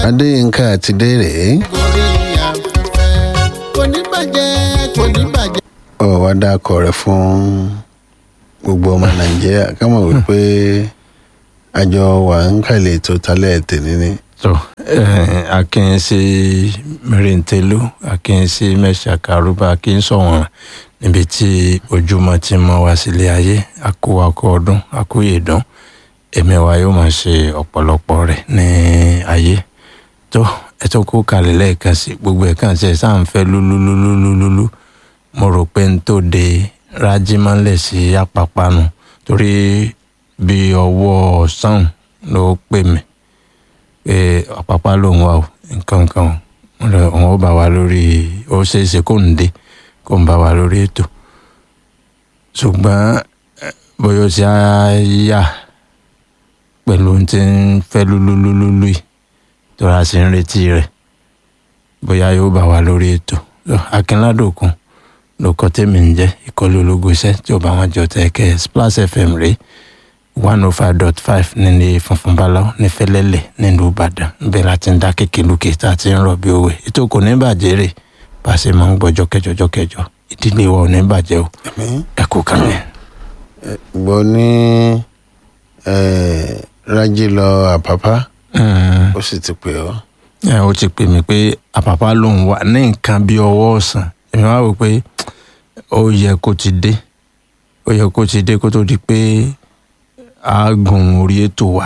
adéyínká àti dèrè gorí afẹ́fẹ́ kò ní bàjẹ́ kò ní bàjẹ́. ọ wá dákọ rẹ fún gbogbo ọmọ nàìjíríà ká mọ̀ wípé àjọ wà ń kàlẹ̀ tó talẹ̀ tèmi ni tó akínyẹsí mẹrìntẹlú akínyẹsí mẹsàkà arúgbó akínsọwọn níbi tí ojúmọ́ ti mọ́ wá sílé ayé akówakọ ọdún akóyèdán ẹ̀mí wa yóò máa ṣe ọ̀pọ̀lọpọ̀ rẹ̀ ní ayé tó ẹ tó kó kalẹ̀ lẹ́ẹ̀kan sí gbogbo ẹ̀ kàn sí ẹ̀ sáà ń fẹ́ lúlúlúlúlúlú mo rò pé n tó de rájímọ́lẹ̀ sí apapanu torí bí ọwọ́ ọ̀sán ló pè mí pé àpapá lòun wà o nǹkan kan o òun ó bá wa lórí ó ṣeé ṣe kó ń dé kó ń bá wa lórí ètò ṣùgbọ́n eh, bóyá ó ti á yà pẹ̀lú ohun tí ń fẹ́ lúlúlúlú yìí tó ra sí ń retí rẹ̀ bóyá yóò bá wa lórí ètò So, akínládòkun ló kọ́ tèmi ń jẹ́ ìkọlù ológun iṣẹ́ tí ó bá wọn jọ tẹ̀ kẹ́ splash fm rèé one oh five dot five nílé funfun báláwo ní fẹlẹ́lẹ̀ nílùú ìbàdàn níbẹ̀ láti ń dá kékeré lókè tá a ti ń rọ̀ bí òwe ètò kò ní bàjẹ́ rè bá a ṣe máa ń gbọ́jọ́ kẹjọ jọ́ kẹjọ ìdílé wa ò ní bàjẹ́ o ẹ kú kàlẹ̀. gbọ́ ní eh, rájí lọ àpápá Mm, ó sì ti pè ọ́ ẹ ó ti pè mí pé àpàpà lòun wà ní nǹkan bí ọwọ́ ọ̀sán èmi wá wò pé ó yẹ kó ti dé ó yẹ kó ti dé kó tó di pé a gùn orí ètò wa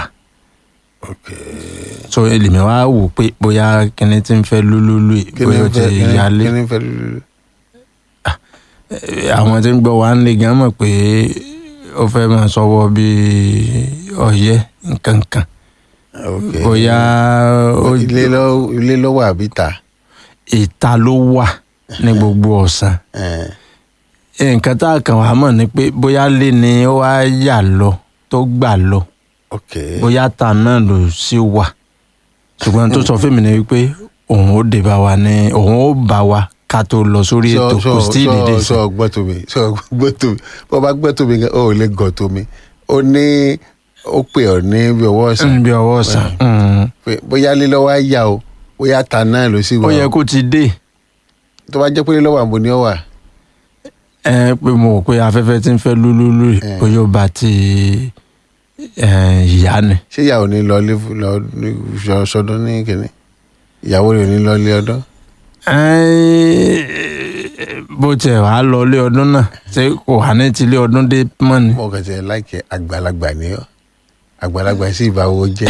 so èlèmi wá wò pé bóyá kíní tí ń fẹ́ lúlúlú yìí, Kí ni bóyá ó ń ti fẹ́- kí ni- yálé kí ni ń fẹ́ lúlú Eh, àwọn tí ń gbọ́ wa ń lè gan mọ̀ pé ó fẹ́ máa sọ́wọ́ bíi ọ̀yẹ́ nǹkan kan ok bóyá ó ilé lọ ilé lọ wà àbí ta ìta ló wà ní gbogbo ọ̀sán Eh, nǹkan tá a kàn wá mọ̀ ni pé bóyá lé ni ó wá yà lọ tó gbà lọ ok bóyá ta náà ló sì wà ṣùgbọ́n tó sọ fún mi ni wípé òun ó dé bá wa ní òun ó bá wa ká tó lọ sórí sọ ètò sọ kò sí ìdílé sọ sí sọ gbọ́ tó mi sọ gbọ́ tó mi bó bá gbọ́ tó mi gan ó lè gọ̀ tó mi ó ní ó pè ọ́ ní bí ọwọ́ ọ̀sán níbi ọwọ́ ọ̀sán Mm. pé bóyá lé lọ́wọ́ á yà o bóyá ta náà ló sì ó wà yẹ o. kó ti dé tó bá jẹ́ pé lé lọ́wọ́ àbò ni ó wà ẹ pé mo rò pé afẹ́fẹ́ tí ń fẹ́ lúlúlú yìí, Eh. bóyá ó bá ti eh, ìyá ni ṣé ìyàwó ní lọ lé lọ ní sọ- sọdún ní kìnní ìyàwó rẹ̀ ò ní lọ lé ọdún Eh, bó tiẹ̀ wàá lọ ilé ọdún náà ṣé kò wà ní ti ilé ọdún dé mọ́ ni. mo kàn tiẹ̀ láìkẹ́ àgbàlagbà ni ọ́ àgbàlagbà sí ìbáwo jẹ́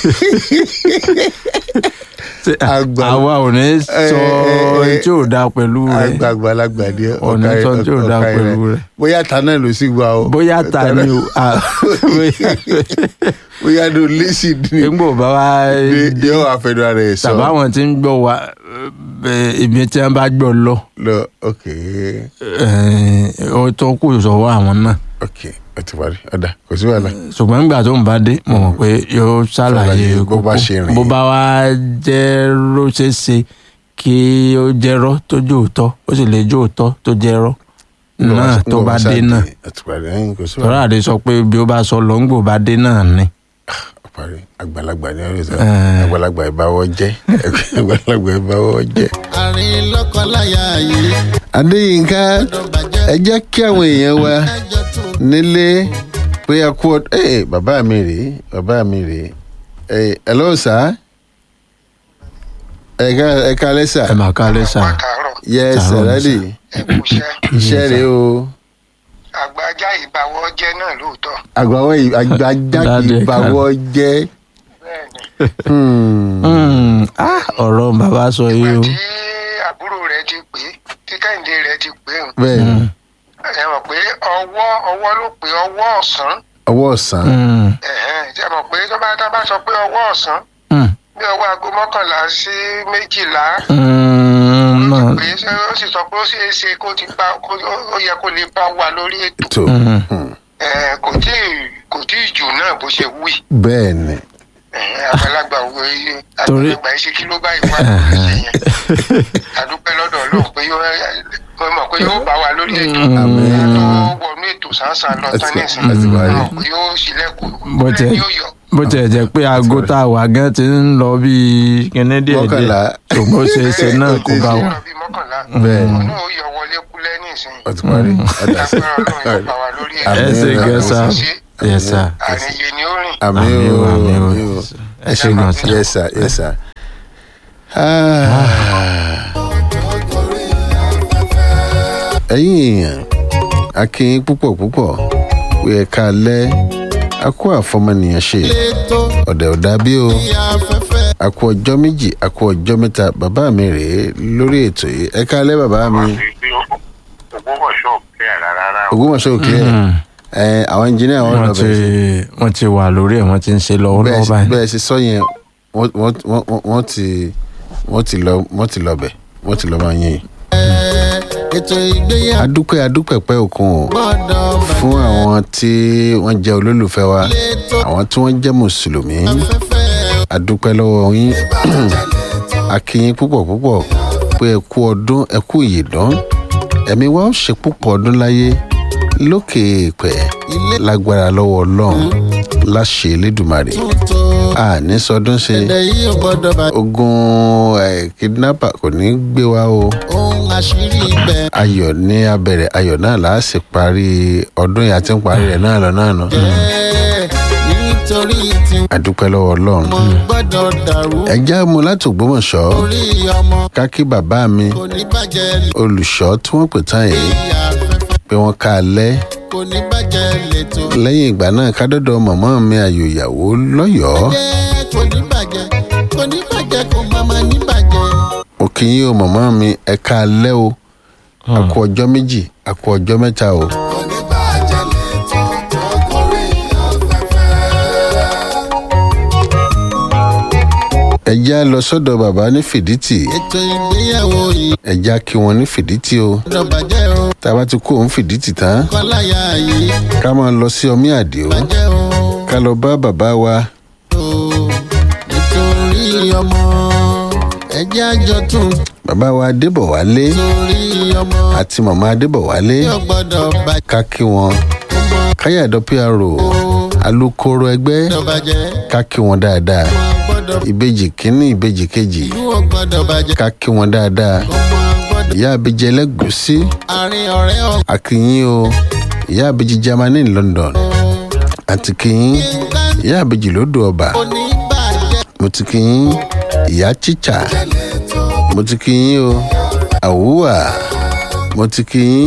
Ṣé Àgbà- àwa ò ní sọ Eh, eh, ohun tí ò dáa pẹ̀lú rẹ̀ àgbàlagbà ni ọ́ Ọ̀nà ọ̀ka- tó tí ò dáa ọ̀ka pẹ̀lú rẹ̀. rẹ̀. bóyá ta náà ló sì wà o bóyá ta ni o à, bóyá- bóyá ló lé sí ni nígbò bá wá ni yóò wá fẹnu ara ẹ̀ sọ tàbá àwọn tí ń gbọ́ wa eh, ibi tí wọ́n bá gbọ́ lọ lọ ok eh, ó tó kù sọ́wọ́ àwọn náà ok ó ti parí ọ̀dà kò sí wàhálà ṣùgbọ́n nígbà tó ń bá dé mo mọ̀ pé yóò ṣàlàyé Ṣàlàyé bó bá kókó. ṣe rìn. bó bá wá jẹ́ ró ṣe é ṣe kí ó jẹ́rọ́ tó jẹ́ òótọ́ ó sì lè jẹ́ òótọ́ tó jẹ́rọ́ náà tó bá dé náà ó ti parí ẹ̀yìn kò sí tọ́lá wàhálà àdé sọ pé bí ó bá sọ lọ ń gbò bá dé náà ni. ó parí àgbàlagbà ni ọ̀rẹ́ sọ Eh. àgbàlagbà ìbáwọ́ jẹ́ àgbàlagbà ìbáwọ́ jẹ́. àárín lọ́kọláya yìí adéyínká ọdún bàjẹ́ ẹ jẹ́ kí àwọn èèyàn wa ẹjọ́ tún nílé pé a kú ọdún ẹ bàbá mi rèé bàbá mi rèé ẹ ẹ lọ́wọ́ sá ẹ ká ẹ ká lẹ́sà ẹ máa ká lẹ́sà káàárọ̀ yẹ Tààrọ̀ sàrádì ẹ̀kúṣẹ́ iṣẹ́ rèé o àgbájá ìbáwọ́ jẹ́ náà lóòótọ́ àgbàwọ̀ àgbàjáde Dáadé, ìbáwọ̀ jẹ́ bẹ́ẹ̀ ni hmm, Hmm, ah, ọ̀rọ̀ bàbá sọ yìí o. ìgbà tí àbúrò rẹ̀ ti pè é tí kẹ́hìndé rẹ̀ ti pè é bẹ́ẹ̀ ni ẹ mọ̀ pé ọwọ́ ọwọ́ ló pé ọwọ́ ọ̀sán ọwọ́ ọ̀sán Hmm, ẹ̀hẹ́n, ṣe mọ̀ pé tó bá tá bá sọ pé ọwọ́ ọ̀sán hmm, bí ọwọ́ aago mọ́kànlá sí méjìlá hmm, náà. pé ṣé ó sì sọ pé ó ṣeé ṣe kó ti bá kó ó yẹ kó lè bá wa lórí ètò tó Hmm, hmm, ẹ̀, kò tí ì kò tí ì jù náà bó ṣe wí bẹ́ẹ̀ ni ẹ̀hẹ́n, àgbàlagbà wo iye Torí- àgbàlagbà yìí ṣe kí ló bá ìwà lórí ṣe yẹn àdúpẹ́ lọ́dọ̀ ọlọ́run pé yóò mo mọ̀ pé yóò bá wa lórí ètò Àmín. tó wọnú ètò sáńsán lọ tán Àti- nísìnyí àti mo wáyé. mọ̀ pé yóò ṣílẹ̀kùn Bó tiẹ̀- yóò yọ bó tiẹ̀ jẹ́ pé aago tá a wà gan ti ń lọ bíi kíní díẹ̀ Mọ́kànlá. díẹ̀ tó bó ṣe ṣe náà kó bá wà. lọ bí mọ́kànlá Bẹ́ẹ̀. òun náà ó yọ wọlé kúlẹ̀ nísìnyí ó ti parí ọ̀dà lágbára ọlọ́run yóò bá wa lórí ẹ̀ Àmín. ẹ ṣe gẹ́sà Ṣe. yes sir àníyé ni ó rìn àmì àmì o o àmì o àmì o ẹ ṣe gan sir. yes sir yes sir. Ah. ẹ̀yin èèyàn a kí yín púpọ̀ púpọ̀ pé ẹ ká lẹ́ a kó àfọmọnìyàn ṣe létò ọ̀dẹ̀ ọ̀dà bí o bí afẹ́fẹ́ a kó ọjọ́ méjì a kó ọjọ́ mẹ́ta bàbá mi rèé lórí ètò yìí ẹ ká lẹ́ bàbá mi ògbómọ̀ṣọ́ kẹ́ ẹ̀ rárá o. Ògbómọ̀ṣọ́ òkè Mm. ẹ àwọn ẹnjìnìá wọn lọ wọ́n ti bẹ̀rẹ̀ sí wọ́n ti wà lórí ẹ̀ wọ́n ti ń ṣe lọ́wọ́ bẹ́ẹ̀ lọ́wọ́ sì- báyìí. bẹ́ẹ̀ sì sọ yẹn wọ́n wọ́n wọ́n wọ́n ti wọ́n ti lọ wọ́n ti lọ bẹ̀ wọ́n ti lọ máa yín. ètò ìgbéyàwó adúpẹ́ adúpẹ́ pẹ́ òkun o gbọ́dọ̀ fún àwọn tí wọ́n jẹ́ olólùfẹ́ wa létò àwọn tí wọ́n jẹ́ mùsùlùmí afẹ́fẹ́ adúpẹ́ lọ́wọ́ yín a kí yín púpọ̀ púpọ̀ pé ẹ kú ọdún ẹ kú ìyèdán ẹ̀mí wa ó ṣe púpọ̀ ọdún láyé lókè èèpẹ̀ lágbára lọ́wọ́ ọlọ́run láṣẹ elédùmarè tuntun a ní sọdún ṣe ẹ̀dẹ̀ yìí ò gbọ́dọ̀ bá ogun ẹ̀ kidnapper kò ní gbé wa o ohun àṣírí ibẹ̀ ayọ̀ ní abẹ̀rẹ̀ ayọ̀ náà là á sì parí ọdún yìí àti ń parí rẹ̀ náà lọ náà nù. jẹ́ nítorí tí àdúpẹ́ lọ́wọ́ ọlọ́run. mo gbọ́dọ̀ dàrú ẹ já mu láti Ògbómọ̀ṣọ́ orí ọmọ kákí bàbá mi kò ní bàjẹ́ olùṣọ́ tí wọ́n pè tán yìí lórí afẹ́fẹ́ pé wọ́n ká a lẹ́ kò ní bàjẹ́ lẹ́tọ̀ lẹ́yìn ìgbà náà kádọ́dọ̀ mọ̀mọ́ mi àyò ìyàwó lọ́yọ̀ọ́ jẹ́ kò ní bàjẹ́ kò ní bàjẹ́ kò má má ní bàjẹ́ mo kí yín o mọ̀mọ́ mi ẹ ká a lẹ́ o a kú ọjọ́ méjì a kú ọjọ́ mẹ́ta o. kò ní bàjẹ́ lẹ́tọ̀ tó gorí afẹ́fẹ́. ẹ já lọ sọ́dọ̀ bàbá ní fìdítì ètò ìgbéyàwó yìí ẹ já kí wọn ní fìdítì o gbọ́dọ̀ bàjẹ́ o tá a bá ti kó òun fìdítì tán kọ́láyà yìí ká máa lọ sí ọmí àdìo bàjẹ́ o. ká lọ bá bàbá wa nítorí ọmọ ẹjẹ́ àjọ tún bàbá wa adébọ̀wálé torí ọmọ àti màmá adébọ̀wálé yóò gbọ́dọ̀ bàjẹ́ ká kí wọn ọmọ káyàdọ́ pro alukoro ẹgbẹ́ gbọ́dọ̀ bàjẹ́ ká kí wọn dáadáa ọmọ gbọ́dọ̀ ìbejì kínní ìbejì kejì ìlú ò gbọ́dọ̀ bàjẹ́ ká kí wọn dáadáa ọmọ gbọ́dọ̀ ìyá àbíjẹ ẹlẹ́gùsí àárín ọ̀rẹ́ ọ̀ akínyìn o ìyá àbíjì germany ní london àti kínyìn ìyá àbíjì lódò ọba kò ní bàjẹ́ mo ti kínyìn ìyá chicha mo ti kínyìn o àwùwà mo ti kínyìn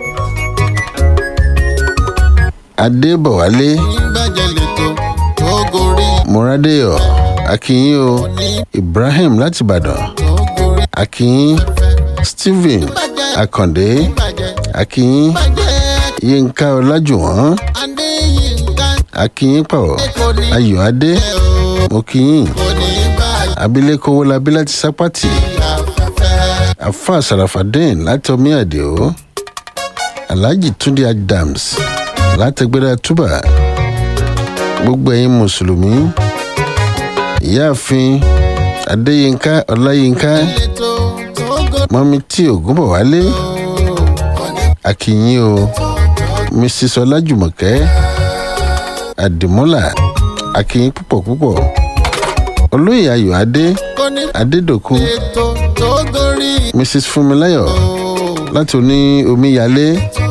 adébọ̀wálé ní bàjẹ́ lẹ́tọ̀ tó gorí mọ́rádéyọ̀ akínyìn o ní ibrahim láti ìbàdàn tó gorí akínyìn stephen bàjẹ́ akàndé bàjẹ́ akínyìn bàjẹ́ yínká ọlájúwọ̀n adéyínká akínyìn pàwọ́ kò ní ayọ̀adé bàjẹ́ o mo kíyìn kò ní bàjẹ́ abilékọ wọlábí láti sápátì afẹ́fẹ́. afa sarafadeen láti omi àdìo alhaji túnde adams látẹgbẹdà túbà gbogbo ẹ̀yin mùsùlùmí ìyáàfin adéyínká ọláyínká ètò tó gorí mọ́mí tí ògúnbọ̀wálé akínyìn o mrs ọlájùmọ̀kẹ́ àdìmọ́là akínyìn púpọ̀ púpọ̀ olóyè ayọ̀adé kò ní adédọ̀kun ètò tó gorí mrs fúnmiláyọ̀ láti oní omíyalé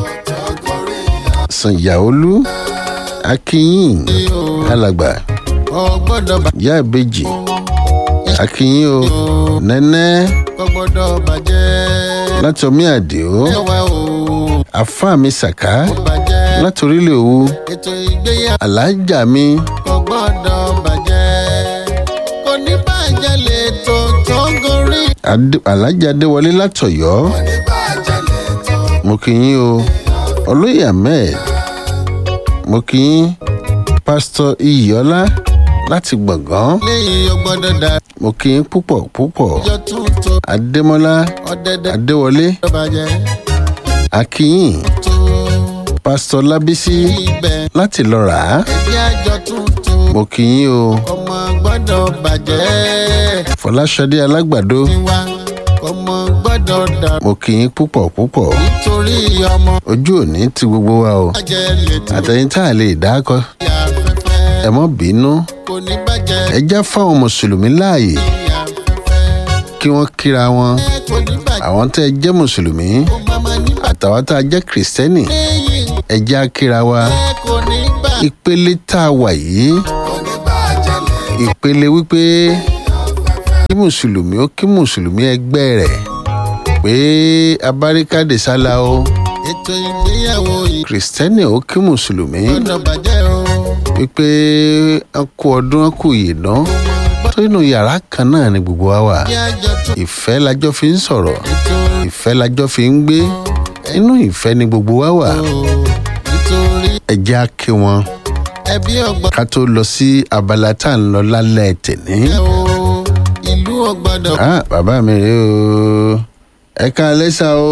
sànyàolú akínyìn alàgbà ọ gbọ́dọ̀ bá ìyá ìbejì akínyìn o nẹ́nẹ́ ọ gbọ́dọ̀ bàjẹ́ láti omi àdìo ẹwà o àfáà mi sàká bàjẹ́ láti orílẹ̀ òwú ètò ìgbéyàwó alájà mi kò gbọ́dọ̀ bàjẹ́ kò ní bàjẹ́ lẹ́tò tó gorí Adé- alájà adéwọlé látọ̀yọ́ kò ní bàjẹ́ lẹ́tò mo kí yín o olóyè ahmed mo kí yín pásítọ̀ iyìọ́lá láti gbọ̀ngàn lẹ́yìn ọ gbọ́dọ̀ dá mo kí yín púpọ̀ púpọ̀ ìjọ tuntun adémọ́lá ọ̀dẹ̀dẹ̀ adéwọlé gbọ́dọ̀ bàjẹ́ akínyìn tó pásítọ̀ lábísí ibẹ̀ láti lọ rà á ẹgbẹ́ àjọ tuntun mo kí yín o ọmọ gbọ́dọ̀ bàjẹ́ fọláṣadé alágbàdo tiwa ọmọ gbọ́dọ̀ dà mo kí yín púpọ̀ púpọ̀ nítorí ọmọ ojú òní ti gbogbo wa o bàjẹ́ lẹ́tò àtẹ̀yìn tá a lè dákọ ìyá afẹ́fẹ́ ẹ mọ́ bínú kò ní bàjẹ́ ẹ já fáwọn mùsùlùmí láàyè ní afẹ́fẹ́ kí wọ́n kíra wọn ẹ kò ní bàjẹ́ àwọn tẹ́ ẹ jẹ́ mùsùlùmí kó máma ní bàjẹ́ àtàwọn tá a jẹ́ kìrìsìtẹ́nì lẹ́yìn ẹ já kíra wa ẹ kò ní bàjẹ́ ìpele tá a wà yìí kò ní bàjẹ́ lẹ́yìn ìpele wípé kí mùsùlùmí ó kí mùsùlùmí ẹgbẹ́ rẹ̀ pé abáríkàdé sálà o ètò ìgbéyàwó yìí kìrìsìtẹ́nì ó kí mùsùlùmí gbọ́dọ̀ bàjẹ́ o wípé a kú ọdún a kú ìyèdán tó inú yàrá kan náà ni gbogbo wa wà kí àjọ tún ìfẹ́ lájọ́ fi ń sọ̀rọ̀ nítorí ìfẹ́ lájọ́ fi ń gbé inú ìfẹ́ ni gbogbo wa wà o nítorí ẹ jẹ́ á kí wọn ẹbí ọgbọ́n ká tó lọ sí abala tá à ń lọ lálẹ́ tèní. ẹ o ìlú ọgbọ́dọ̀ ah bàbá mi rèé o ẹ káalẹ́ sà o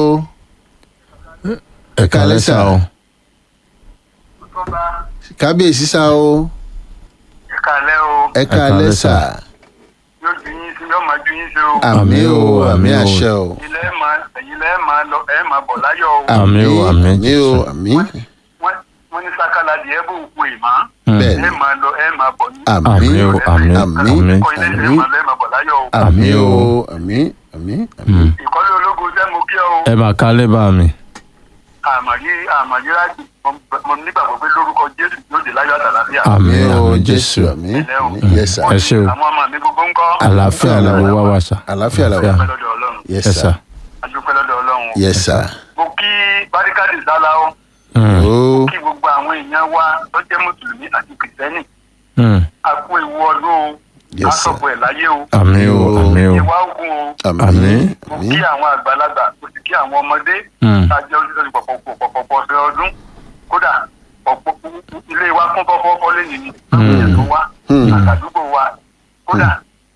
ẹ káalẹ́ sà o kábíyèsí sà o ìkàlẹ́ o ẹ káalẹ́ sà yóò ju yín sí yóò máa ju yín sí o àmì o àmì àmì o. àṣẹ o ilẹ̀ ẹ̀ máa ẹ̀yin lẹ́ máa lọ ẹ̀ máa bọ̀ láyọ̀ o Àmì o, àmì àmì o Jésù. àmì wọ́n wọ́n ní sákàlà díẹ̀ bò kú ìmọ̀ bẹ́ẹ̀ ẹ̀ ni máa lọ ẹ̀ máa bọ̀ ní. àmì Àmì o, àmì, àmì àmì. kọ́ ilé ìṣẹ́ máa lọ ẹ̀ máa bọ̀ láyọ̀ o àmì Àmì o o. àmì àmì àmì ìkọ́lé ológun jẹ́ mo kí ọ o ẹ bá kálẹ̀ bá mi. àmàyí àmàyí rájì mo nígbàgbọ́ pé lórúkọ jésù yóò dé láyọ̀ àtàlàfíà àmì àmì o àmì jésù jésù àmì Ilẹ̀ o. àmì yes sir ẹ ṣé o àwọn ọmọ mi gbogbo ń kọ́ àlàáfíà làwọn wá wá sà. àlàáfíà làwọn adúpẹ́ lọ́dọ̀ ọlọ́run yes ẹ sir sà. adúpẹ́ lọ́dọ̀ ọlọ́run o. yes sir mo kí barikadi sálá o Mm, o kí gbogbo àwọn èèyàn wa tó jẹ́ mùsùlùmí àti kìrìsìtẹ́nì mm. a kú ewu ọdún o Yes, sir. asọ̀bọ̀ ẹ̀ láyé o àmì o àmì o ìwà ogun o àmì Àmì. mo àmì kí àwọn àgbàlagbà mo sì kí àwọn ọmọdé Mm. tá a jẹ́ oṣù pọ̀pọ̀pọ̀ ọ̀sẹ̀ ọdún kódà ọ̀pọ̀ ilé wa kún fọ́fọ́fọ́ lẹ́yìn ni àwọn èèyàn tó wá Hmm. àtàdúgbò wa kódà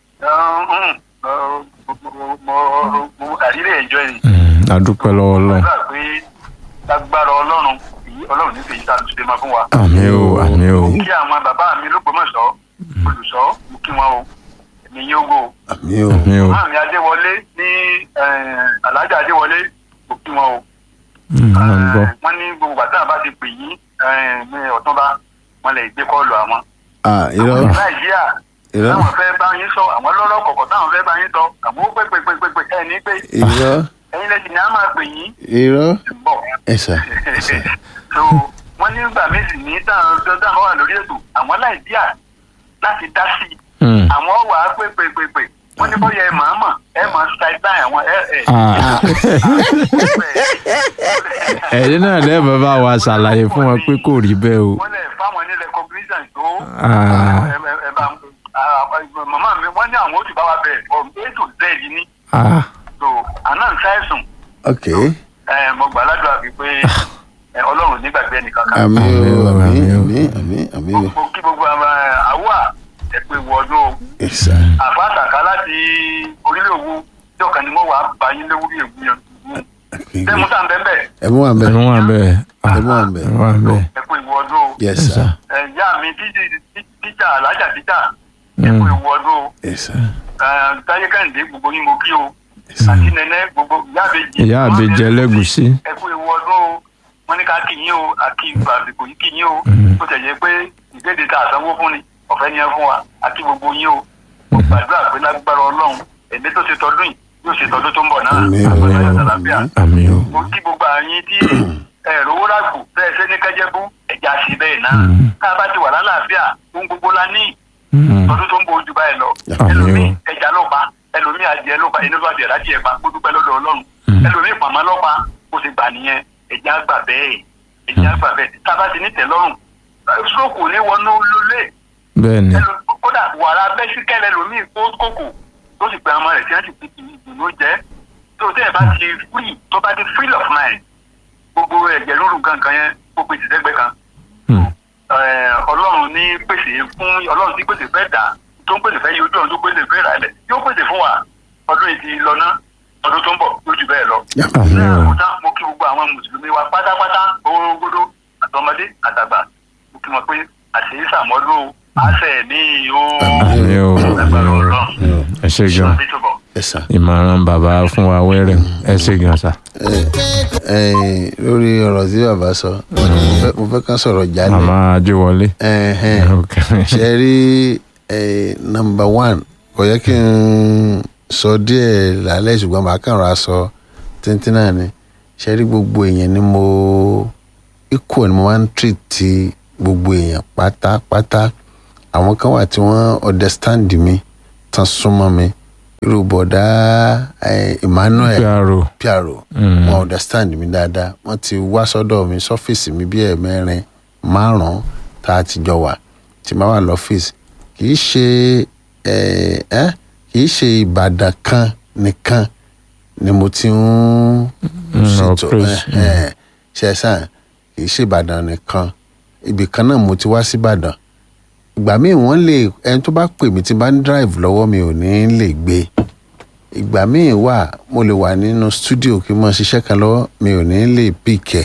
mo àrílẹ̀ ẹ̀jọ́ yìí Mm, adúpẹ́ lọ́wọ́ ọlọ́run. gbàgbà pé lágbára ọlọ́run èyí ọlọ́run ní fèyí tá a ṣe máa fún wa. àmì o àmì o kí àwọn bàbá mi lógbómọ̀ṣọ́ olùṣọ́ mo kí wọn o èmi yín ogo àmì o àmì o máàmí adéwọlé ní alájà adéwọlé mo kí wọn o Mm, mo ń gbọ́. Eh, wọ́n ní gbogbo bàtà bá ti pè yín eh, ní ọ̀túnba wọ́n lè gbé kọ́ọ̀lù àwọn. ah irọ́ àwọn nàìjíríà irọ́ táwọn fẹ́ bá yín sọ àwọn lọ́lọ́ kọ̀ọ̀kan táwọn fẹ́ bá yín sọ àwọn ó pè pè pè pè pè ẹ̀ ní pé irọ́ ẹ̀yin lẹ́sìn ni a máa pè yín irọ́ bọ̀. ẹ sà so wọ́n ní gbà méjì ní táwọn dọ́dá wà lórí ètò àwọn nàìjíríà láti dá sí i Mm. àwọn wà á pè pè pè pè wọ́n ní bóyá ẹ máa mọ̀ ẹ máa ṣàìdá àwọn ẹ ẹ. Ah. ẹ̀yin náà lẹ́ẹ̀ bàbá wa ṣàlàyé fún wọn pé kò rí bẹ́ẹ̀ o. wọ́n lè fáwọn ní recognition tó Ah. ẹ ẹ ẹ bá ah, màmá mi wọ́n ní àwọn ó ti bá wa bẹ̀ from a to z ní Ah, so àná ń ṣàìsùn ok ẹ mo gbà ládùúgbà bíi pé ẹ, ọlọ́run nígbàgbé ẹnìkan kan. àmì o àmì Àmì o. àmì àmì àmì o mo kí gbogbo àwọn àwọ̀ ẹ pé wọ́ọ́dún o. ẹ sà àfàtàkà láti orílẹ̀ òwú tí ọ̀kan ni wọ́n wà á bá yín léwúrí èwú yẹn. ṣé musa ń bẹ́ẹ̀ bẹ́ẹ̀ ẹ mú wa bẹ ẹ̀rọ wà bẹ́ẹ̀. Ah, Ẹ̀rọ wà bẹ́ẹ̀. ẹ̀rọ wà bẹ́ẹ̀. ẹ kú ìwọ ọdún o. yes Yes, sir sir. ẹ, ìyá mi tíjì- tí- tíjà alájà tíjà ẹ kú Mm. ìwọ ọdún o. yes sir Ẹ, táyé kẹ́hìndé gbogbo yín mo kí o. àti nẹ́nẹ́ gbogbo ìyá àbèjì. ìyá àbèjẹ ẹlẹ́gùsí. ẹ kú ìwọ ọdún o. wọ́n ní ká kí yín o àti ìgbà àsìkò yìí kí yín o. Mm. ó tẹ̀ yẹ pé ìkéde tá a sanwó fún ni ọ̀fẹ́ ni ẹ fún wa àti gbogbo yín o. mo gbàdúrà pé lágbára ọlọ́run èmi tó ṣe tọdún yìí yóò ṣe tọdún tó ń bọ̀ náà. Àmín o, àgbàdo àmín o. àtàlàfíà àmì o. mo kí gbogbo àyín tí ẹ̀rọ owó ràgbò bẹ́ẹ̀ ṣe ní kẹ́jẹ́bú ẹ̀já sí bẹ́ẹ̀ náà Mm. tá a bá ti wà lálàáfíà ohun gbogbo la ní Mm. ọdún tó ń bọ̀ ojú báyìí lọ Àmín o. ẹlòmíì ẹja ló pa ẹlòmíì adìẹ ló pa inú bá bẹ̀rẹ̀ adìẹ pa kó dúpẹ́ lọ́dọ̀ ọlọ́run Mm. ẹlòmíì pàmò ló pa kó sì gbà nìyẹn ẹja gbà bẹ́ẹ̀ ẹja gbà bẹ́ẹ̀ tá a bá ti ní tẹ́lọ́rùn stroke ní wọnú lólè bẹ́ẹ̀ ni. ẹlò- kódà wàrà bẹ́síkẹ́lẹ́ lòmíì kó kókò tó sì pé ọmọ rẹ̀ tí wọ́n ti fi ìdùnnú jẹ́ tó tẹ́ ẹ̀ bá ti free tó bá ti free of mind gbogbo ẹ̀jẹ̀ lóru gangan yẹn ó pèsè sẹ́gbẹ́ kan Mm. Eh, ọlọ́run ní pèsè fún ọlọ́run tí pèsè fẹ́ dà tó ń pèsè fẹ́ yí ojú ọ̀run tó pèsè fẹ́ rà lẹ̀ yóò pèsè fún wa ọdún yìí ti lọ ná ọdún tó ń bọ̀ yóò jù bẹ́ẹ̀ lọ. àmì ní o. àkótá mo kí gbogbo àwọn mùsùlùmí wa pátápátá orogodo àtọmọdé àtàgbà mo kí wọn pé àṣeyí sàmọ́dún àṣẹ ní o. àmì o. Lágbára àmì o. Ọlọ́run. ẹ ṣe gan. Bí tó bọ̀. yes sir ìmọ̀ràn bàbá fún wa wẹ́rẹ̀ ẹ ṣe gan sa. Eh, lórí ọ̀rọ̀ tí bàbá sọ mo fẹ́- mo fẹ́ kán sọ̀rọ̀ jálẹ̀ màmá ajíwọlé. Ẹ̀hẹ́n. ṣe rí eh, number one kò yẹ kí n sọ díẹ̀ lálẹ́ ṣùgbọ́n màá kàn ra sọ tíntín náà ni ṣe rí gbogbo èèyàn ni mo equal ni mo máa ń treat ti gbogbo èèyàn pátápátá àwọn kan wà tí wọ́n understand mi tán súnmọ́ mi irú bọ̀dá eh, Emmanuel piaro. piaro Mm. wọn understand mi dáadáa wọn ti wá sọ́dọ̀ mi sọ́fíìsì mi bíi ẹ̀mẹ́rin márùnún tá a ti jọ wà tí máa wà lọ́fíìsì kì í ṣe ẹ ẹ kì í ṣe Ìbàdàn kan nìkan ni mo ti ń ṣètò operate, ẹ ẹ ṣe sàn kì í ṣe Ìbàdàn nìkan ibì kan náà mo ti wá sí Ìbàdàn ìgbà míì wọ́n lè ẹni tó bá pè mí tí bá ń drive lọ́wọ́ mi ò ní lè gbé ìgbà míì wà mo lè wà nínú studio kí n máa ṣiṣẹ́ kan lọ́wọ́ mi ò ní lè pìkẹ́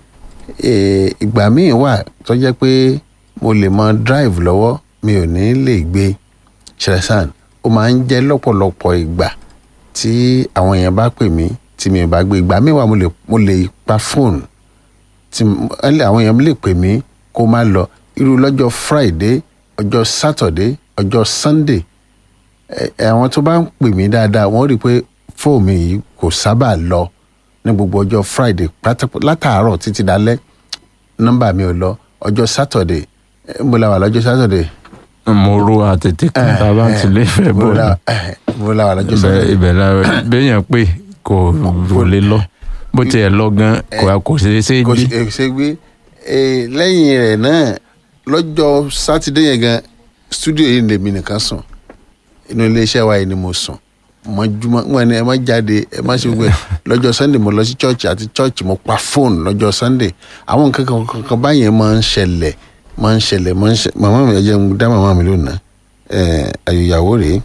ìgbà míì wà tó jẹ́ pé mo lè máa drive lọ́wọ́ mi ò ní lè gbé ṣẹlẹ̀sán ó máa ń jẹ́ lọ́pọ̀lọpọ̀ ìgbà tí àwọn èèyàn bá pè mí tí mi ò bá gbé ìgbà míì wà mo lè mo lè pa fóònù tí m- ẹlẹ́ àwọn èèyàn lè pè mí kó má lọ irú lọ́jọ́ friday ọjọ́ saturday ọjọ́ sunday ẹ- ẹ, àwọn tó bá ń pè mí dáadáa wọ́n rí i pé fóònù mi yìí kò sábà lọ ní gbogbo ọjọ́ friday pátápá látàárọ̀ títí dalẹ́ nọ́mbà mi ò lọ ọjọ́ saturday ẹ, mo la wà lọ́jọ́ saturday mo ro àtètè kan tá a bá ti lè fẹ́ mo bọ̀ la ẹ, mo la wà lọ́jọ́ ibẹ̀ saturday ibẹ̀ la béèyàn pé kò kò lè lọ bó tiẹ̀ lọ gan kò kò ṣeé ṣe kò gbé. ṣe ṣe gbé Eh, lẹ́yìn rẹ̀ náà lọ́jọ́ sátidé yẹn gan studio yìí lèmi nìkan sùn inú iléeṣẹ́ wa yìí ni mo sùn mọ́júmọ́ wọn ni ẹ má jáde ẹ má ṣe gbé lọ́jọ́ sunday mo lọ sí church àti church mo pa fóònù lọ́jọ́ sunday àwọn nǹkan kan kankan báyẹn máa ń ṣẹlẹ̀ máa ń ṣẹlẹ̀ máa ń ṣẹlẹ̀ màmá mi ẹ jẹ́ n dá màmá mi lónìí ẹ̀ àyòyàwó rèé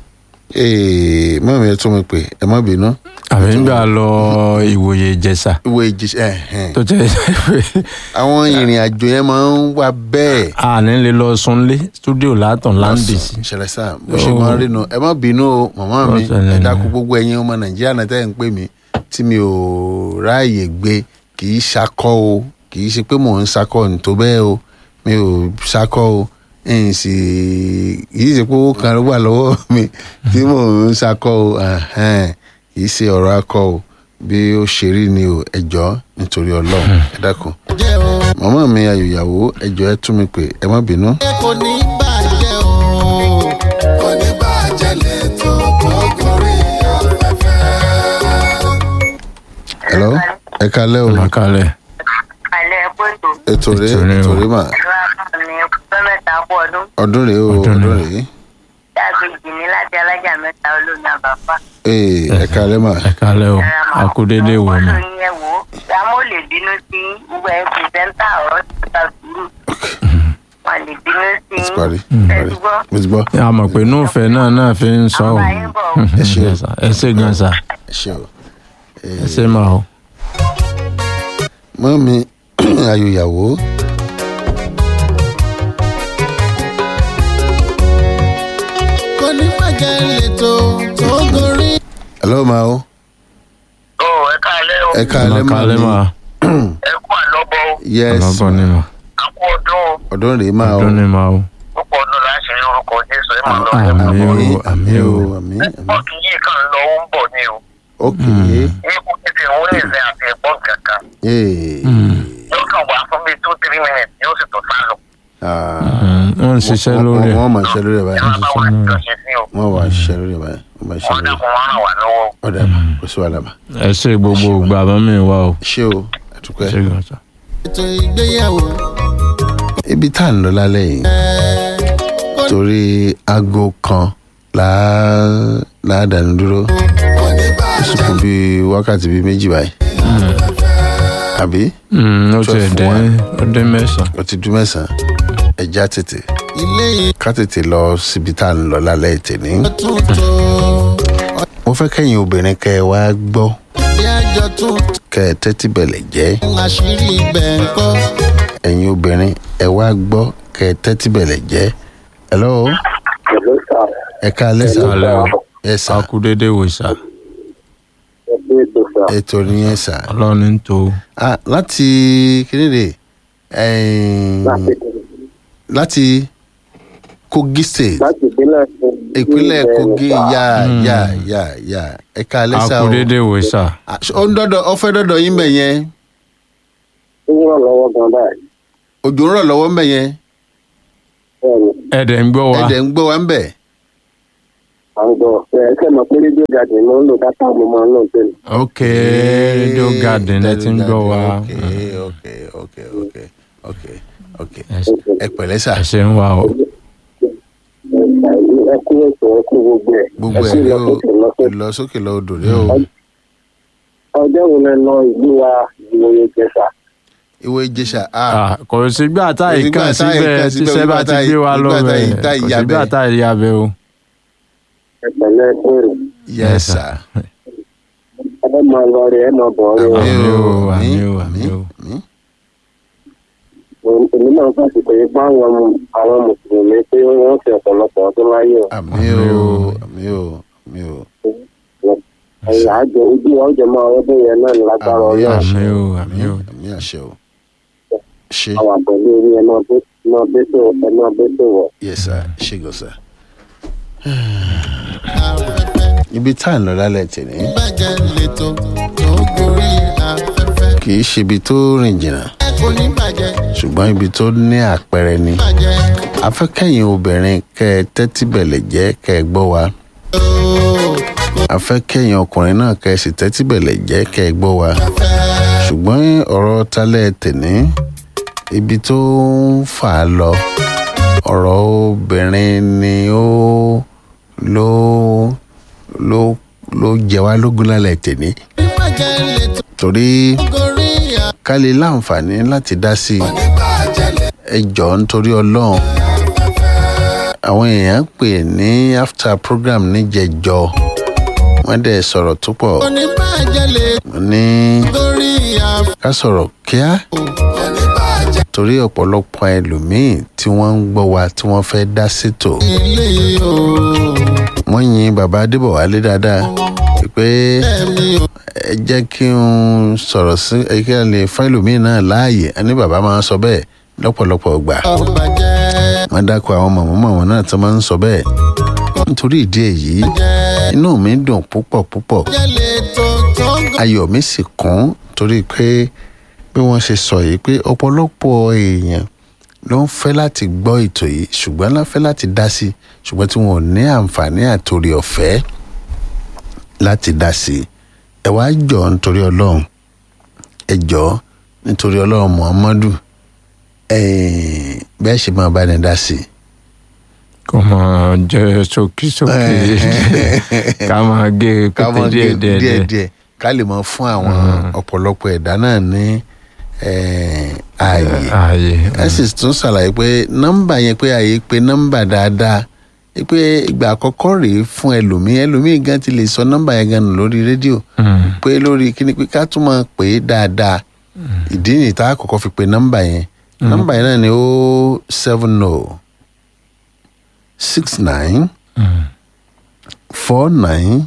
ee màmá mi ẹ tún mi pè ẹ má bínú àbí ń gbà lọ ìwòye ìjẹsà ìwé ìjì ẹ̀ ẹ̀ tó jẹ́ àwọn ìrìn àjò yẹn máa ń wà bẹ́ẹ̀. a ní lè lọ sunlé studio látàn láǹdì sí. ìṣẹ̀lẹ̀ sáà bó ṣe máa ń rí nu ẹ má bínú o màmá mi Bó ṣe lè ẹ ní. dákú gbogbo ẹ̀yin ọmọ nàìjíríà náà tẹ́ ẹ̀ ń pè mí tí mi ò ráàyè gbé kì í ṣakọ́ o kì í ṣe pé mò ń ṣakọ́ ní tó bẹ́ẹ̀ o mi ò ṣakọ́ o ẹ̀yìn sì kì í ṣe pé owó kan ló wà lọ́wọ́ mi tí mò ń ṣakọ́ o ẹ̀hẹ́n, kì í ṣe ọ̀rọ̀ akọ o bí ó ṣe rí ni o ẹ jọ̀ọ́ nítorí ọlọ́run ẹ dákun jẹ́ o màmá mi ayòyàwó ẹ jọ̀ọ́ ẹ tún mi pè ẹ má bínú. kò ní bàjẹ́ o kò ní bàjẹ́ lẹ́tọ̀ tó gorí afẹ́fẹ́. hello ẹ kalẹ́ o ọ̀nàkalẹ̀ alẹ́ pẹ̀tù ètò rèé Ètò rèé o. ètò rèé mà ẹ̀rọ àbámi pẹ́ mẹ́ta kú ọdún ọdún rèé o Ọdún ọdún rèé. rèé dàgbèjì ní láti alájà mẹ́ta olómi àbáfà. ee ẹ kalẹ́ mà ẹ kálẹ̀ o akúdédé wò ni. ọdún yẹn wò ó dámọ̀ lè bínú sí gbogbo ẹ̀ pìrìsẹ́ńtà ọ̀rọ̀ ti ta sùúrù wọn lè bínú sí ó ti parí ẹ parí ti gbọ́ mo ti gbọ́ a mọ̀ pé núfẹ̀ náà náà fi ń sọ àwọn ọ́ àyè ń bọ̀ ẹ ṣé o. Yes, sir. ẹ ṣe gan sa ẹ ṣe o ẹ ṣe máa o. mọ́ mi ayòyàwó kò ní bàjẹ́ lẹ́tọ̀ tó gorí. hello ma o ó ẹ káàlẹ́ o ẹ kalẹ́ mà ọ̀nàkalẹ̀ mí máa ẹ kú àlọ́bọ̀ o yes ọ̀nàbọ̀ ni mà a kú ọdún o ọdún rèé mà o ọdún ni mà o. púpọ̀ ọdún láti rí orúkọ jésù ẹ máa lọ ẹ àmín máa bọ̀ o, àmín àmín o o. àmín àmín nẹ́tíwọ́ọ̀kì yìí kan lọ ó ń bọ̀ ni o ok ní kò tètè ń wọlé ìfẹ́ àti ẹ̀gbọ́n kankan ee yóò kàn wá fún bíi two three minutes yóò sì tó sá lọ ah Mm, wọ́n ń ṣiṣẹ́ lórí ẹ̀. wọ́n máa ṣiṣẹ́ lórí ẹ̀ ẹ báyìí máa bá wa jọṣe sí o wọ́n wà ṣiṣẹ́ lórí ẹ̀ báyìí wọ́n máa ṣiṣẹ́ wọn lórí ẹ̀ dákun wọn ràn wá lọ́wọ́ o. ọ̀dà mà kò sí wàhálà mà ẹ ṣe gbogbo ìgbà bá mi wá o. ṣé o àtúpẹ́ ẹ ṣe gan sa. ètò ìgbéyàwó ibi tá à ń lọ lálẹ́ yìí torí aago kan láà láàdánù dúró kò ní ó bàjẹ́ sì kú bíi wákàtí bíi méjì báyìí àbí Mm, ó ti Twelve dé one. ó dé mẹ́sàn-án. ó ti dún mẹ́sàn-án ẹja tètè ilé ká tètè lọ síbi tá à ń lọ lálẹ́ ìtẹ̀ní. ìtuntun mo fẹ́ kẹ́yìn obìnrin kẹ́ ẹ wá gbọ́ ọdí àjọ tuntun kẹ́ ẹ tẹ́tí bẹ̀lẹ̀ jẹ́ àṣírí ibẹ̀ ń kọ́. ẹ̀yin obìnrin ẹ wá gbọ́ kẹ́ ẹ tẹ́tí bẹ̀lẹ̀ jẹ́ hello ẹ ká lẹ́sà Ẹ káalẹ́ o. ẹ sà akúdédé wò sá. ẹgbẹ́ ètò sọ. ètò nìyẹn sà ọlọ́run ń tó Ah, láti kíníde láti láti kogi state láti ìpínlẹ̀ ìpínlẹ̀ kogi yá yá yá yá ẹ̀ka alẹ́ sà o akúrédè wò sà Ah, ó ń dọ́dọ̀ ọ fẹ́ dọ́dọ̀ yín bẹ̀ yẹn ó ń ràn lọ́wọ́ gan báyìí. òjò ń rọ̀ lọ́wọ́ bẹ̀ yẹn bẹ́ẹ̀ni ẹ̀dẹ̀ ń gbọ́ wa ẹ̀dẹ̀ ń gbọ́ wa ń bẹ̀ à ń gbọ́ ẹ ṣe mọ̀ pé rédíò gàdì ló ń lò dátà mo máa ń lò tẹ́lẹ̀. ok radio garden ẹ ti ń gbọ́ wa ok ok ok ok ok ok Ẹ ṣe- ẹ pẹ̀lẹ́ sà ẹ ṣe ń wá o ẹ kú ètò ẹ kú gbogbo ẹ̀. gbogbo ẹ ẹ̀ sì rí lọ o sókè lọ sókè. lọ sókè lọ odò rẹ o ọjọ́ wo lẹ lọ ìlú wa ìwòye jẹsà. ìwé ìjẹsà ah Ah, kò sígbà tá Kò sígbà ìkàn tá síbẹ̀ ìkàn síbẹ̀, tíṣẹ́ bá nígbà ti tá gbé wa ì- lọ nígbà tá ì- bẹ́ẹ̀ tá ì kò yabẹ̀. sígbà tá ìyá bẹ́ẹ̀ o. ẹ pẹ̀lẹ́ kúrò. yes sir ẹ máa lọ rẹ ẹ máa bọ̀ rẹ. Àmín o, àmín o, àmín o. àmín. èmi náà fàṣì pé báwọn àwọn mùsùlùmí pé wọ́n fi ọ̀pọ̀lọpọ̀ ọdún láyé o. àmín o àmín o àmín o ẹ̀yà àjọ ojú wa ó jẹ máa ọdún yẹn náà ní lágbára àmín ọlọ́run. àṣẹ Àmín o o, àmín o. àmín àṣẹ o ṣe àwọn àpẹẹrẹ orí ẹ máa bẹ́ máa bẹ́ tó ẹ máa bẹ́ tó wọ̀. yes sir ṣe gọ sir. afẹ́fẹ́ ibi tá à ń lọ lálẹ́ tẹ̀lé bàjẹ́ lẹ́tọ̀ tó gorí afẹ́fẹ́. kì í ṣe ibi tó rìn jìnnà kò ní bàjẹ́ ṣùgbọ́n ibi tó ní àpẹẹrẹ ni bàjẹ́ afẹ́kẹ́yìn obìnrin kẹ́ ẹ tẹ́tí bẹ̀lẹ̀ jẹ́ kẹ́ ẹ gbọ́ wa ooo afẹ́kẹ́yìn ọkùnrin náà kẹ́ ẹ sì tẹ́tí bẹ̀lẹ̀ jẹ́ kẹ́ ẹ gbọ́ wa fẹ́ ṣùgbọ́n ọ̀rọ̀ talẹ̀ tẹ̀ní ibi tó ń fà á lọ ọ̀rọ̀ obìnrin ni ó ló ló ló jẹ wá lógún lálẹ́ tẹ̀ní bàjẹ́ lẹ́tọ̀ torí gorí ká lè láǹfààní láti dá sí i bàjẹ́ lẹ́tọ̀ ẹ jọ̀ọ́ nítorí ọlọ́run àwọn èèyàn pè ní after program níjẹjọ wọ́n dẹ̀ sọ̀rọ̀ tó pọ̀ kò ní bàjẹ́ lẹ́tọ̀ wọ́n ní gorí afẹ́fẹ́ ká sọ̀rọ̀ kíá kò ní bàjẹ́ torí ọ̀pọ̀lọpọ̀ ẹlòmíì tí wọ́n ń gbọ́ wa tí wọ́n fẹ́ dá sétò ilé ooo wọ́n yin bàbá adébọ̀wálé dáadáa pé ẹ̀mí o ẹ jẹ́ kí n sọ̀rọ̀ sí ẹ kí n lè fún ẹlòmíì náà láàyè a ní bàbá máa ń sọ bẹ́ẹ̀ lọ́pọ̀lọpọ̀ gbà bàjẹ́ wọ́n dákọ̀ àwọn mọ̀mọ́ mọ̀mọ́ náà tó máa ń sọ bẹ́ẹ̀ nítorí ìdí èyí bàjẹ́ inú mi dùn púpọ̀ púpọ̀ bàjẹ́ lẹ́tọ̀ tó gorí ayọ̀ mi sì kún torí pé bí wọ́n ṣe sọ yìí pé ọ̀pọ̀lọpọ̀ èèyàn ló ń fẹ́ láti gbọ́ ètò yìí ṣùgbọ́n lá fẹ́ láti dá sí i ṣùgbọ́n tí wọn ò ní àǹfààní àtòrí ọ̀fẹ́ láti dá sí i ẹ wá jọ nítorí ọlọ́run ẹ jọ nítorí ọlọ́run muhammadu ẹ̀ẹ́n bẹ́ẹ̀ ṣe máa bá ní dá sí i kò máa jẹ́ sókísókí ká máa gé ká pété mọ díẹ̀ díẹ̀ díẹ̀ díẹ̀ ká lè mọ fún àwọn ọ̀pọ̀lọpọ̀ ẹ̀dá náà ní eh, ààyè ààyè ẹ sì tún ṣàlàyé pé nọ́mbà yẹn pé ààyè pé nọ́mbà dáadáa ẹ pé ìgbà àkọ́kọ́ rèé fún ẹlòmíì ẹlòmíì gan ti lè sọ nọ́mbà yẹn gan nù lórí rédíò Mm. pé lórí kíni pé ká tún máa pè é dáadáa ìdí nìyí tá a kọ́kọ́ fi pe nọ́mbà yẹn nọ́mbà yẹn náà ni ó seven o six nine Mm. four nine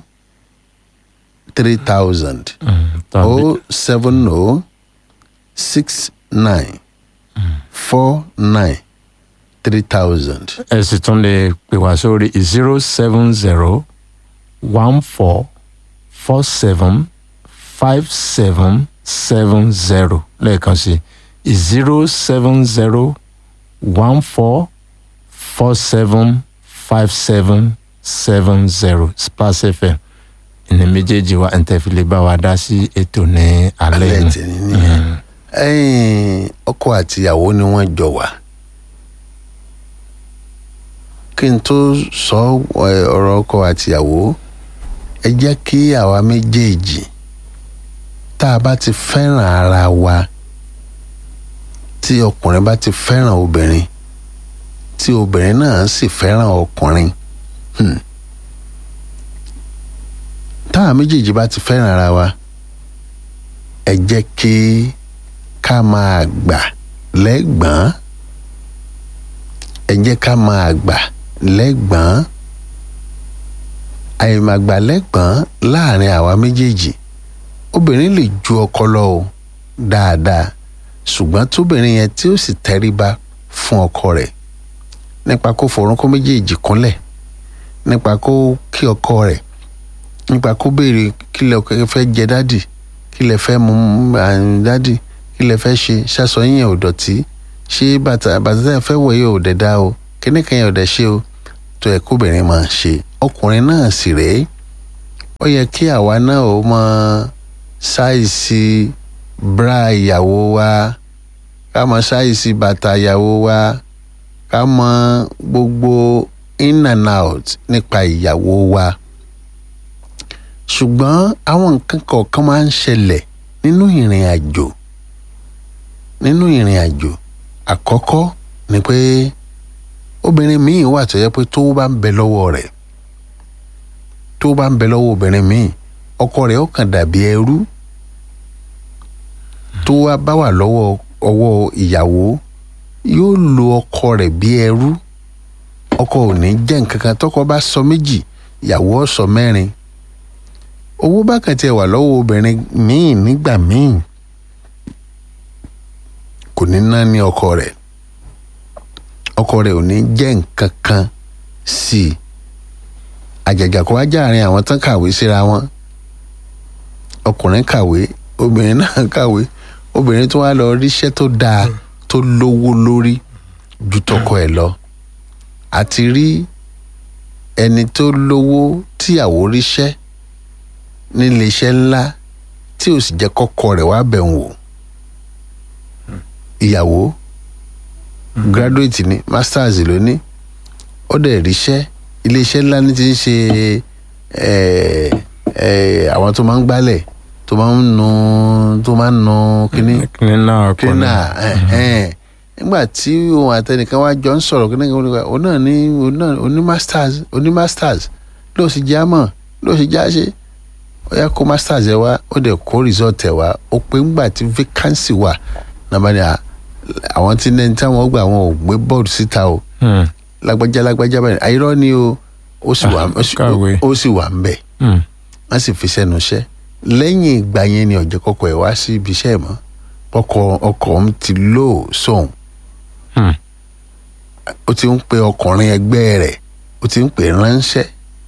three thousand Mm. tàbí o seven o six nine four nine three thousand. ẹ sì tún lè pè wá sórí zero seven zero one four four seven five seven seven zero lẹ́ẹ̀kan sí zero seven zero one four four seven five seven seven zero splash fm ní méjèèjì wa ẹ̀ ń tẹ́fìlẹ̀ bá wa dá sí ètò ní alẹ́ alẹ́ yìí. tẹ̀lé nìyẹn ẹ̀yìn ọkọ àtìyàwó ni wọ́n jọ wà kí n tó sọ ẹ, ọ̀rọ̀ ọkọ àtìyàwó ẹ jẹ́ kí àwa méjèèjì tá a bá ti fẹ́ràn ara wa tí ọkùnrin bá ti fẹ́ràn obìnrin tí obìnrin náà sì fẹ́ràn ọkùnrin hmm. táwa méjèèjì bá ti fẹ́ràn ara wa ẹ jẹ́ kí ká máa gbà lẹ́gbọ̀n ẹ jẹ́ ká máa gbà lẹ́gbọ̀n àìmàgbà lẹ́gbọ̀n láàrin àwa méjèèjì obìnrin lè ju ọkọ lọ o dáadáa ṣùgbọ́n tóbìnrin yẹn tí ó sì tẹríba fún ọkọ rẹ̀ nípa kó forúnkún méjèèjì kúnlẹ̀ nípa kó kí ọkọ rẹ̀ nípa kó béèrè kí lẹ fẹ́ jẹ dádì kí lẹ fẹ́ mu dádì kí lẹ fẹ́ ṣe ṣaṣọ yín ò dọ̀tí ṣé bàtà bàtà tẹ́ ẹ fẹ́ wọ̀ yìí ò dẹ̀ dá o kíní kan yẹn ò dẹ̀ ṣe o tó yẹ kóbìnrin máa ṣe ọkùnrin náà sì rèé ó yẹ kí àwa náà ó mọ ṣáìsì bra ìyàwó wa ká mọ ṣáìsì bàtà ìyàwó wa ká mọ gbogbo in and out nípa ìyàwó wa ṣùgbọ́n àwọn nǹkan kọ̀ọ̀kan máa ń ṣẹlẹ̀ nínú ìrìn àjò nínú ìrìn àjò àkọ́kọ́ ni pé obìnrin míì wà tó yẹ pé tó bá ń bẹ lọ́wọ́ rẹ̀ tó bá ń bẹ lọ́wọ́ obìnrin míì ọkọ rẹ̀ ó kàn dàbí ẹrú tó wá bá wà lọ́wọ́ ọwọ́ ìyàwó yóò lo ọkọ rẹ̀ bí ẹrú ọkọ ò ní jẹ́ nǹkan kan tọkọ bá sọ méjì ìyàwó ó sọ mẹ́rin owó bá kàn tiẹ̀ wà lọ́wọ́ obìnrin míì nígbà míì kò ní ná ní ọkọ rẹ̀ ọkọ rẹ̀ ò ní jẹ́ nǹkan kan sí i àjàjà kó wá jáàrin àwọn tán kàwé síra wọn ọkùnrin kàwé obìnrin náà kàwé obìnrin tó wá lọ ríṣẹ́ tó dáa tó lówó lórí ju tọkọ ẹ̀ lọ àti rí ẹni tó lówó tíyàwó ríṣẹ́ nílé iṣẹ́ ńlá tí ò sì jẹ́ kọ́kọ́ rẹ̀ wá bẹ̀ wò ìyàwó graduate ni masters ló ní ó dẹ̀ ríṣẹ́ iléeṣẹ́ ńlá ní ti ń ṣe àwọn tó máa ń gbálẹ̀ tó máa ń nu tó máa ń nu kíní cleaner kíní nígbà tí òun àtẹnìkan wá jọ ń sọ̀rọ̀ kíní kan òun náà ní òun náà oní masters oní masters ló sì já mọ̀ ló sì já ṣe ó yá kó masters ẹ wá ó dẹ̀ kó result ẹ wá ó pé ńgbà tí vacancy wà nàbà ni àwọn tí ní táwọn gbà wọn ò gbé bọ́ọ̀lù síta o lágbájá lágbájá báyìí àyírọ́ ni o ó sì wà ó sì wà ń bẹ̀ wọ́n sì fi sẹ́nu iṣẹ́ lẹ́yìn ìgbà yẹn ni ọ̀jẹ̀ kọ́kọ́ ẹ̀ wá sí ibi iṣẹ́ mọ́ ọkọ̀ ọkọ̀ ń ti lò sóhun ó ti ń pe ọkùnrin ẹgbẹ́ rẹ̀ ó ti ń pè ránṣẹ́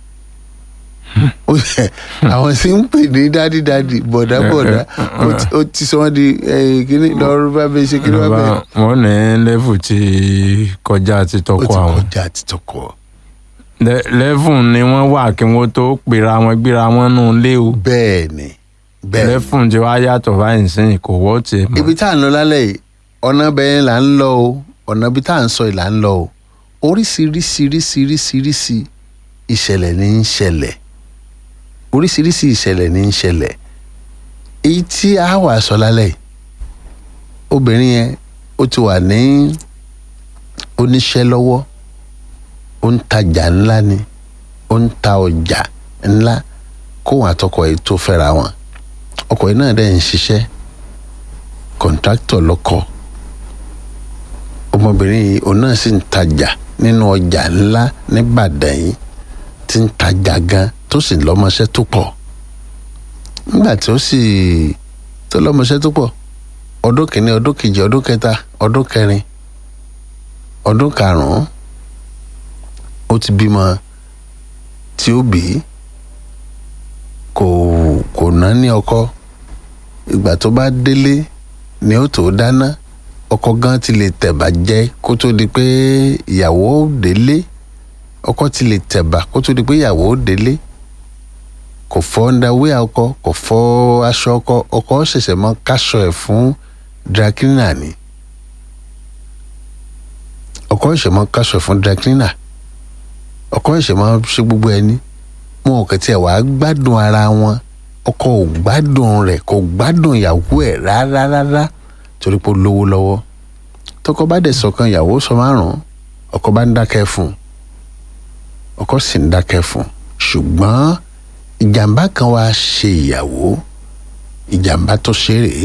àwọn tí ń pè ní dádì dádì bọ̀dá bọ̀dá ó ti sọ wọ́n di kíní lọ́rọ́ bá bẹ ṣe kíní bá bẹ. wọ́n ní lẹ́fù ti kọjá ti tọkọ àwọn. ó ti kọjá ti tọkọ. lẹ́fù ni wọ́n wà kí wọ́n tó pera wọn gbéra wọn nù lé o. bẹ́ẹ̀ ni bẹ́ẹ̀ ni. lẹ́fù ti wá yàtọ̀ báyìí sẹ́yìn kò wọ́ tiẹ̀ mọ́. ibi tá à ń lọ lálẹ́ yìí ọ̀nà bẹ́ẹ̀ là ń lọ o ọ̀nà ibi tá à ń sọ yìí là ń lọ o oríṣiríṣiríṣiríṣiríṣi ìṣẹ̀lẹ̀ ní ń ṣẹlẹ̀ oríṣiríṣi ìṣẹ̀lẹ̀ ní ń ṣẹlẹ̀ èyí tí a wà sọ lálẹ́ obìnrin yẹn ó ti wà ní oníṣẹ́ lọ́wọ́ ó ń tajà ńlá ni ó ń ta ọjà ńlá kóhun àtọkọ yìí tó fẹ́ra wọn ọkọ yìí náà dẹ̀ ń ṣiṣẹ́ kọ̀ǹtráktọ̀ lọ́kọ ọmọbìnrin yìí òun náà sì ń tajà nínú ọjà ńlá níbàdàn yìí ti ń tajà gan tó sì lọ́mọṣẹ́ tó pọ̀ nígbà tí ó sì tó lọ́mọṣẹ́ tó pọ̀ ọdún kìíní ọdún kejì ọdún kẹta ọdún kẹrin ọdún karùn-ún ó ti bímọ tí ó bí kò kò ná ní ọkọ ìgbà tó bá délé ni ó tó dáná ọkọ gan ti lè tẹ̀bà jẹ kó tó di pé ìyàwó délé ọkọ ti lè tẹ̀bà kó tó di pé ìyàwó délé kò fọ ndawé ọkọ kò fọ aṣọ ọkọ ọkọ ṣẹ̀ṣẹ̀ mọ káṣọ ẹ̀ fún drakina ni ọkọ ṣẹ̀ṣẹ̀ mọ káṣọ ẹ̀ fún drakina ọkọ ṣẹ̀ṣẹ̀ mọ ṣe gbogbo ẹni wọn ò kẹtì ẹ̀ wàá gbádùn ara wọn ọkọ ò gbádùn rẹ̀ kò gbádùn ìyàwó ẹ̀ rárá rárá torí pé ó lówó lọ́wọ́ tọkọ bá dẹ̀ sọ̀kan ìyàwó sọ márùn-ún ọkọ bá ń dákẹ́ fún un ọkọ sì ń dákẹ́ fún un ṣùgbọ́n ìjàmbá kan wá ṣe ìyàwó ìjàmbá tó ṣe rèé